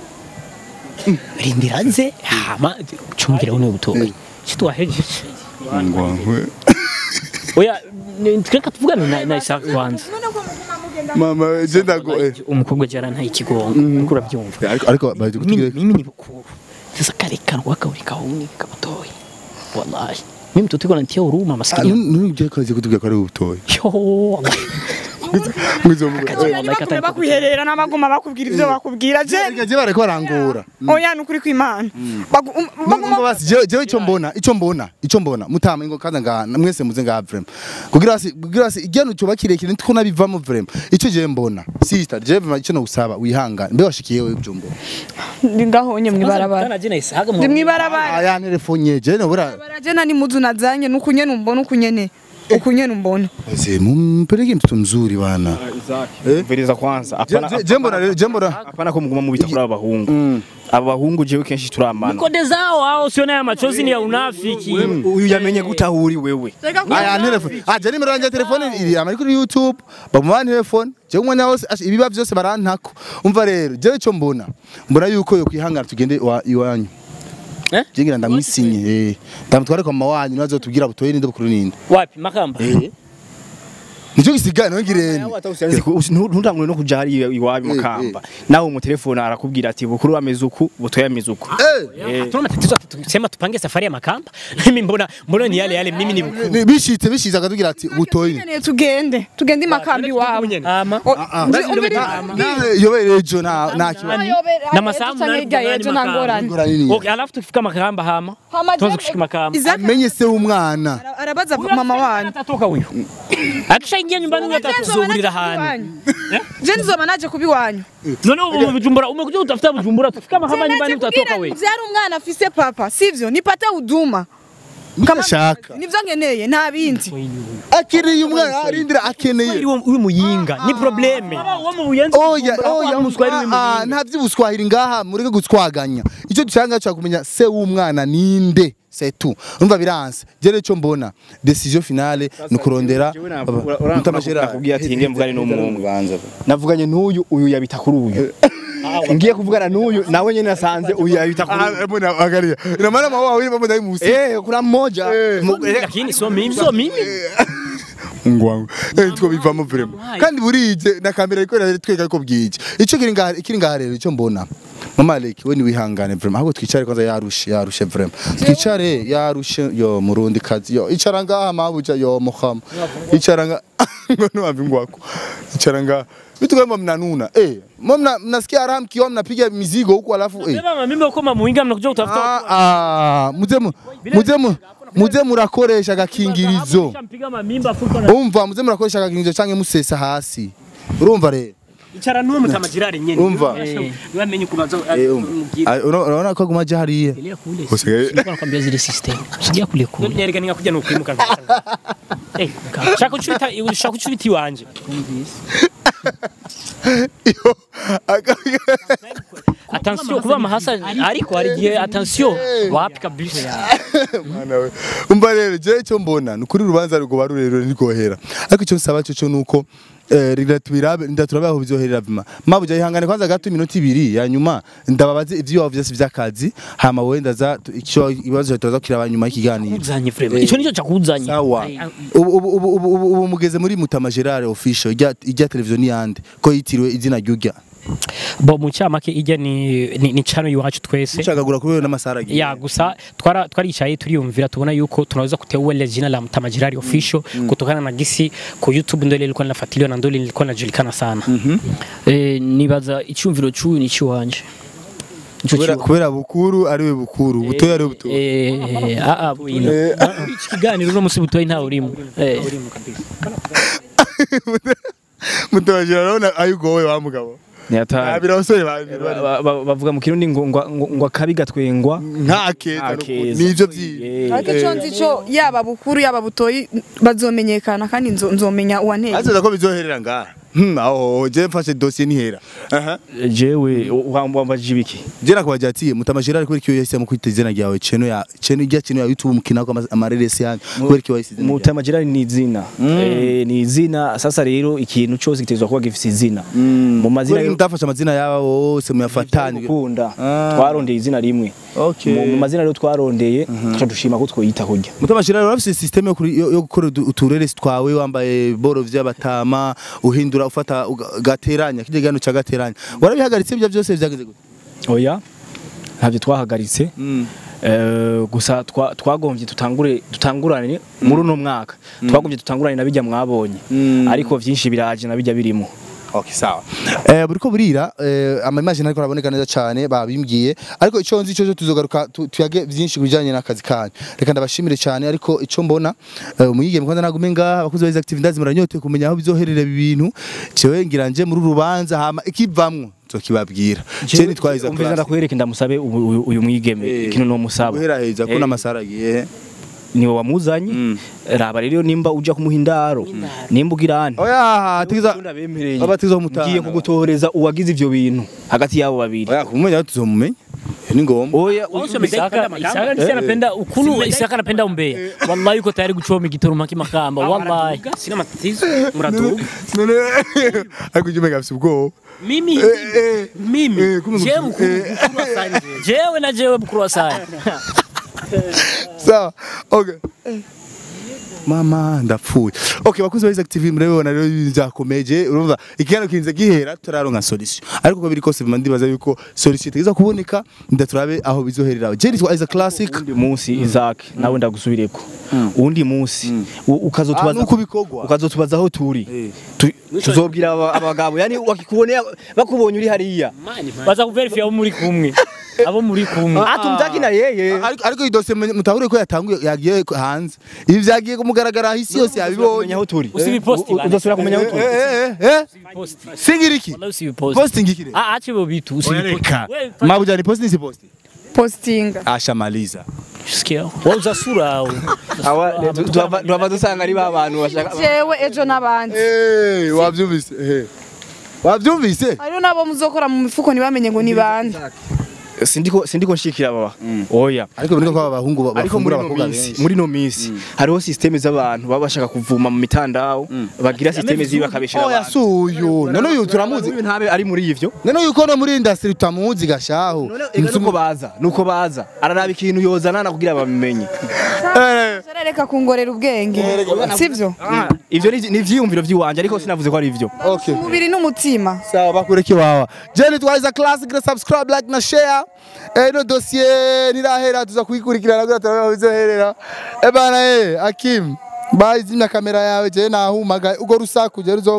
rindira nze hama chumbira uno butoyi chitwaheje Mungu wangu. oya ni- reka tuvugane na, na Isaac kwanza Mama je ndago eh. umukobwa jara nta ikigongo kura byumva Ariko ariko baje mimi kutugire. mimi ni bukuru sasa kale kanwa kauri kauni kabatoyi wallahi mimi mtoto wangu anatia huruma maskini Nuni je kaje kutugire ko ari ubutoyi. yo wallahi Mwizo mungu. wallahi katani bakwiherera n'abaguma bakubwira ibyo bakubwira je Reka je bareko barangora. oya ni ukuri kw'imana Bagu- um- baguma Mungu basi je je ico mbona ico mbona ico mbona mutama ingo kaza nga mwese muze nga vraiment. Kugira basi kugira basi igenu cyo bakirekire ntiko nabivamo vraiment. Ico je mbona. Sister je vraiment ico no gusaba wihangane. Mbe washikiye wewe byumbo. ndi ngahonye mwibarabara kana jina Isaac ndi mwibarabara Aya telefone je no bura. barajena ni muzu nazanye nukunyene umbona ukunyene ukunyene umbona Basi mumpeleke mtoto mzuri bana. mviriza kwanza Je- apana je- Je mbona rero je mbona. apana ko muguma mubita kuri aba bahungu aba bahungu jewe kenshi turamana kode zao hao siona ya machozi ni ya unafiki uyu yamenye gute aho uri wewe Aya telefone. Ah je nimero yanje telefone iri ama kuri YouTube. Bamwana telefone. Je umwanya wose ash- ibiba byose barantako. Umva rero je ico mbona. Mbona yuko yo kwihangana tugende wa- iwanyu. Eh? Jingira ndamwisinye eh. Ndamutware kwa mama wanyu nazo tubwira butoye ninde bukuru ninde. wapi makamba Nico gisigana ngirene. ntutangure no kuja hariya iwabi mukamba nawe mu telefone arakubwira ati bukuru ameze uku butoya ameze uku Eh. hatuna matatizo tusema tupange safari ya makamba mimi mbona mbona ni yale yale mimi ni mkuu Ni- Bishitse bishize akatubwira ati butoye. Nkeneye tugende tugende imakambi wabo ama O- umvi- umviriza. Nawe yobere ejo na na kibazo. na masamu Canke hirya yejo nta ngorane Ngorane nini? okay alafu tufika makamba hama Hama tuanze je- kushika makamba Isaac Menye se umwana. ara- arabaza mama wanyu atatoka huyo akishaingia nyumbani huyo atatuzuhurira hantu je nizoba naje kuba iwanyu none ubu mu Bujumbura umekuja utafuta Bujumbura tufika makamba nyumbani utatoka wewe vyari umwana afise papa sivyo nipate huduma Kama- Shaka. nivyo nkeneye nta bindi Akeneye umwana arindira akeneye. uri muyinga ni probleme Oya oya ah, ah, nta by'ubuswahili ngaha mureke gutwaganya. Icyo dushaka cyo kumenya se w'umwana ninde. C'est tout. Umva biranse. Jere cyo mbona decision finale ni kurondera mutamashera nakubwiye ati ngiye mvugane n'umwumwe navuganye n'uyu uyu yabita kuri uyu ngiye kuvugana n'uyu nawe nyene nasanze uyu yabita kuri uyu mbona angalia. Ina maana mama wawili mambo ndai musi. eh kuna mmoja Mu- eh, lakini sio mimi sio mimi Mungu wangu. Eh two bivamo vraiment. Kandi burije na kamera iko tweka ko bwije. Ico kiri ngaha kiri ngaha rero ico mbona. Mama Leki we ni wihangane vraiment. Ahubwo twicare kwanza yarushe yarushe vraiment. Twicare yarushe yo murundi kazi yo. Icara ngaha mabuja yo muham. Icara nga ngo nuambi ngwako. Icara ngaha. Vitu kama mnanuna. Eh, mna mnasikia ram kio mnapiga mizigo huku alafu eh. Beba mimi uko muinga mnakuja utafuta Ah ah, muze mu- muze mu- muze murakoresha agakingirizo. mpiga mamimba fuko na umva muze murakoresha agakingirizo canke musesa hasi urumva rero icara nuwo mutamajirari nyene Umva. niwe amenye kubaza Eh, umva. Ah, ura- urabona ko aguma aja hariya Elia kule. Usigaye- Sikuwa nakwambia zile system. Usijia kule kule. Nyereka ninga kuja nukwimuka. Eh, shaka kuchubita shaka kuchubita iwanje. Iyo, aga- Attention kuba mahasa ariko hari gihe attention wapi kabisa. Mwana we. umva rero je icyo mbona ni ukuri urubanza rugoba rurerure ntirwohera ariko icyo nsaba cyo cyo nuko eh, riratubirabe ndaturabe aho bizoherera vima mabuja ihangane kwanza gato iminota ibiri ya nyuma ndababaze ivyo wavuze vyose vy'akazi hama wowe ndaza tu- icyo ibibazo turaza kiraba nyuma y'ikiganiro Kuzanye vraiment. Ico nico cakuzanye. sawa ubu ubu ubu ubu ubu ubu mugeze muri Mutama Gerard official ijya ijya televiziyo ni yande ko yitiriwe izina ry'urya Bo mu cyamake ijya ni ni, ni channel iwacu twese. ushakagura kuri wewe n'amasara agiye ya gusa twara twaricaye turiyumvira tubona yuko tunaweza kuteua jina la Mtamajirari official kutokana na gisi ku YouTube ndio ile ilikuwa inafuatiliwa na ndio ile ilikuwa inajulikana sana. Eh, nibaza icyumviro cy'uyu ni icy'iwanje Nico kubera kibazo. kubera bukuru ari we bukuru butoyi ari we butoyi Eh, ah ah bwino. Muri iki kiganiro uno musi butoyi ntawe urimo. Eh. mutoyi urabona ayo ugowe wa mugabo Ntiyataye. abira abasore babiri Ba- ba- ba- bavuga mu kirundi ngo ngo ngo- ngo akabi gatwengwa nta keza Nta keza. nivyo vyiza Eh, ariko icyo nzi cyo yaba bukuru yaba butoyi bazomenyekana kandi nzo- nzomenya uwanteye azaza ko bizoherera ngaha Hmm, aho je mfashe dossier nihera aha jewe wambajije ibiki je nakubajya ati mutama Gerard kubera kiyo yahisemo kwita izina ryawe cheno ya cheno ijya cheno ya YouTube mukina ko amareresi yanyu kubera kiyo yahisemo izina ryawe? Mutama Gerard ni izina Eh, ni izina sasa rero ikintu cyose gitezwa kuba gifite izina mu mazina kubera mutafashe amazina yabo bose muyafatanye gukunda Ah. twarondeye izina rimwe Okay. mu mu mazina rero twarondeye tuca dushima ko twoyita kurya mutama Gerard urafise system yo kuri- yo yo gukora utu- utureresi twawe wambaye boro vy'abatama uhindura ufata uga- gateranya kijya gano ca gateranya warabihagaritse ibyo byose byageze gute oya ntabyo twahagaritse Eh, gusa twa- twagombye tutangure dutangurane muri uno mwaka twagombye dutangurane na bijya mwabonye ariko vyinshi biraje na bijya birimo Okay, sawa. Eh buriko burira eh ama imagine ariko araboneka neza cyane babimbwiye ariko ico nzi cyo tuzogaruka tu- tuyage byinshi kubijanye n'akazi kanyu. Reka ndabashimire cyane ariko ico mbona eh, umuyige mukanda nagume ngaha abakuzi ba active ndazi muranyote kumenya aho bizoherera ibi bintu. Cewe ngira nje muri rubanza hama ikivamwo nzokibabwira. Je nitwayiza umviza ndakwereke ndamusabe uyu- uyu- uyu mwigeme Eh. ikintu no musaba guhera heza ko Eh. n'amasara agiye. niwe wamuzanye raba rero nimba uja kumuha indaro nimba ugira ane Oya tiza ndabemereye abatiza umutana. ngiye kugutoreza uwagize ivyo bintu hagati yabo babiri Oya kumenya tuzomumenya. Ni ngombwa. oya Isaka Isaka ndisi anapenda ukunu Isaka anapenda umbea. Wallahi uko tayari kuchoma gitoruma kimakamba. Wallahi. Sina matatizo. Muratuga. None ariko ujye umenya afite ubwoba. Mimi eh, mimi eh, kumbe jewe mukuru- mukuru eh. mukuru wa sani. Jewe na jewe mukuru wa sani. sawa okay mama ndapfuye okay bakuzi ba Isaac TV murabibona rero ibintu byakomeje urumva ikiganiro kinze gihera turaronka solution ariko ko biri kose bima ndibaza yuko solution itageza kuboneka ndaturabe aho bizoherera je nitwa Isaac Classic undi munsi Isaac nawe ndagusubireko undi munsi u- Ah, ukazotubaza nuko bikorwa. ukazotubaza aho turi Tu- tuzobwira aba- abagabo yani wakikuboneye bakubonye uri hariya Baza kuverify abo muri kumwe. Abo muri kumwe. atumtaki na yeye ariko ariko idose mutahure ko yatanguye yagiye hanze ibi byagiye kumugaragara isi yose kumenya yabibonye aho turi Usibiposti U- bana. uzosubira kumenya aho turi eh eh eh Post. singira iki Wallahi usibiposti. posting iki Ah acha bo bitu usibiposti. reka Wewe mabuja ni posting si posting postinga ashamaliza sikia. Wewe uzasura au. duhava dusanga ari ba bantu bashaka jewe ejo n'abandi eh wabyumvise eh wabyumvise hariho n'abo muzokora mu mifuko ntibamenye ngo ni bande sindiko sindiko nshikira baba oya ariko biri ko aba bahungu ariko muri bafungura no abakobwa minsi benshi muri no minsi hariho systeme z'abantu baba bashaka kuvuma mu mitandao bagira systeme zibi bakabeshera oya abantu suyu none uyu turamuzi uyu ntabe ari muri ivyo none uyu ko no muri industry tutamuzi gashaho Ega nuko baza nuko baza araraba ikintu yozana kugira babimenye reka kungorera ubwenge sibyo ivyo ni ni ivyiyumviro vy'iwanje ariko sinavuze ko ari ivyo okay umubiri n'umutima sawa bakureke wawa jeni twaza classic na subscribe like na share eh no dossier nirahera tuza kuyikurikirana kugira turabe bizoherera eh bana eh akim bayi zimya kamera yawe je nahumaga ugo rusaku je ruzo